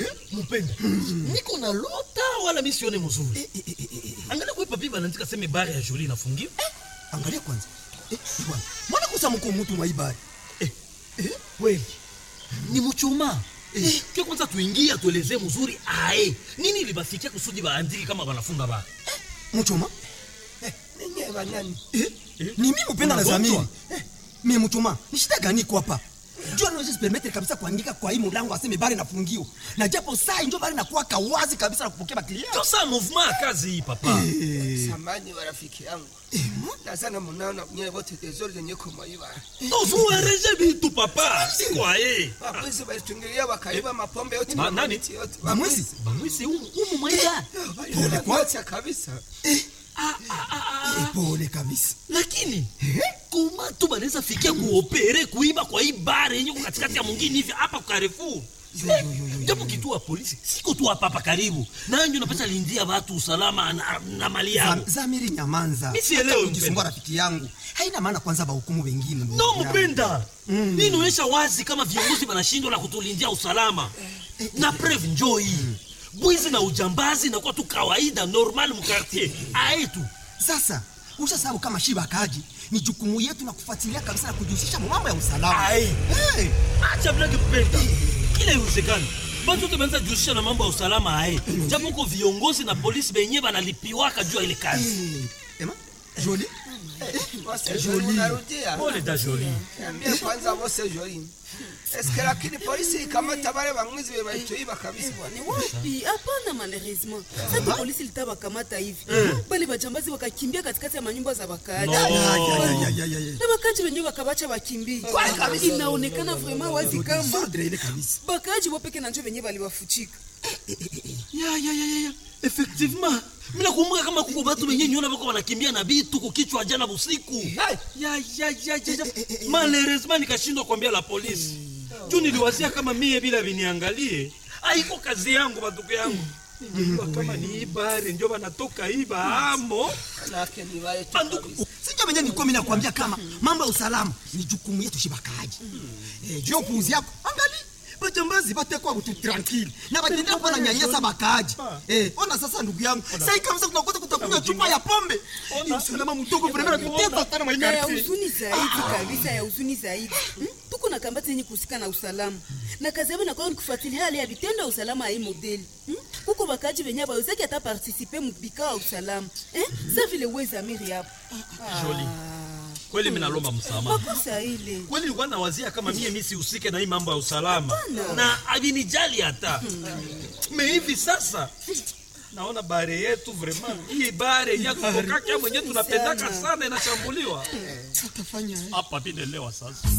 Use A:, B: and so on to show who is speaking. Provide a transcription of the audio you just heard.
A: Mpenda. Niko na lota wala mimi sione mzuri. Angalia kwa papi banaandika sema bare ya Jolie inafungiwa.
B: Angalia kwanza. Eh, bwana. Mbona kusa mko mtu mwa ibari?
A: Eh, kweli. Ni mchuma. Eh, kia kwanza tuingie atuelezee mzuri ae. Nini libafikia kusudi baandiki kama wanafunga ba?
B: Mchoma?
C: Ninyi banani?
B: Eh? Ni mimi mpenda na
A: Unagonjwa?
B: Zamiri. Eh, mimi mchoma. Ni shida gani iko hapa? Jua naweza permettre kabisa kuandika kwa hii mlango aseme bari nafungio. Na japo saa ndio bari nakuwa kawazi kabisa na kupokea baklia.
A: Ndio saa movement ya kazi hii papa.
C: Samani wa rafiki yangu. Na sana munaona nyewe wote tezori zenye kumaiba.
A: Tozuareje bitu papa. Siko ae.
C: Wabwizi walitungilia wakaiba mapombe yote
A: Ma-
C: na
A: nani?
C: mamiti yote.
B: Bamwezi?
A: Bamwisi humu humu mwaida.
C: Pole kwa kabisa.
B: Eh, pole kabisa.
A: Lakini koma tu banaweza fikia kuopere kuiba kwa hii bare yenye kwa katikati ya mwingine hivi hapa kwa Carrefour. Japo kituo ya polisi siko tu hapa hapa karibu. Nanyo napata lindia watu usalama na, na mali yao.
B: Zam- Zamiri nyamanza.
A: Mi sielewi,
B: Hata kujisumbua
A: mpenda.
B: rafiki yangu. Haina maana kwanza bahukumu wengine. ndugu
A: No
B: yangu.
A: mpenda. Hii inaonyesha wazi kama viongozi wanashindwa na kutulindia usalama. Na preuve njoo hii. Bwizi na ujambazi na kwa tu kawaida normal mu quartier. Aetu.
B: Sasa ushasabu kama shiba kaji ni jukumu yetu na kufuatilia kabisa na kujihusisha mu mambo ya usalama.
A: Ae.
B: Hey,
A: acha blage mpenda kila iwezekani batu wote banaweza jihusisha na mambo ya usalama aye japo uko viongozi na polisi benye banalipiwaka juu ya ile kazi
B: hey. Ema, Jolie,
C: Wose joli unarudia.
A: pole da joli
C: Niambie kwanza wose joli. Eske lakini polisi ikamata wale wamwizi walituiba kabisa bwana.
D: Ni wapi? Hapana, malheureusement sasa polisi litawakamata hivi bali bajambazi wakakimbia katikati ya manyumba za wakaaji
A: No.
B: Ya, ya, ya, ya, ya, ya.
D: na wakaaji wenyewe wakabacha wakimbie. Inaonekana vraiment wazi kama
B: Sordre ile kabisa.
D: bakaaji wapeke na njo wenyewe baliwafuchika.
A: ya ya ya ya ya effectivement mina kumbuka kama kuko batu benye nyona bako banakimbia na bitu kukichwa jana busiku ya ya ya ya ya malheureusement nikashindwa kuambia la polisi juu niliwazia kama mie bila viniangalie aiko kazi yangu batuko yangu ningejua kama ni ibare njo banatoka iba amo
C: Manake ni wale tu
A: banduku
C: kabisa.
B: Sijua mwenyewe nilikuwa mimi nakwambia kama mambo ya usalama ni jukumu yetu shiba kaji. Eh, juu ya upuuzi yako. Angali bajambazi batekwa butu tranquille na batendea kuwa na nyanyasa bakaji. Eh, ona sasa ndugu yangu. Sasa kabisa tunakosa kutakunywa chupa ya pombe. Ni usalama mdogo vraiment natutesa sana
D: na ya
B: mwaikati.
D: huzuni zaidi kabisa, ya huzuni zaidi Hmm? tuko na kambati yenye kuhusika na usalama na kazi yabo inakuwa ni kufuatilia hali ya vitendo ya usalama ya hii modeli Hmm? kuko bakaji benye bawezaki hata partisipe mubikao ya usalama Eh? sa vile wezamiri hapo
A: Jolie. kweli mimi nalomba msamaha
D: makosa ile
A: kweli nilikuwa nawazia kama mie mi sihusike na hii mambo ya usalama na avinijali hata me hivi sasa naona bare yetu vraiment hii bare yakukokaka mwenyewe tunapendaka sana inashambuliwa hapa vinelewa sasa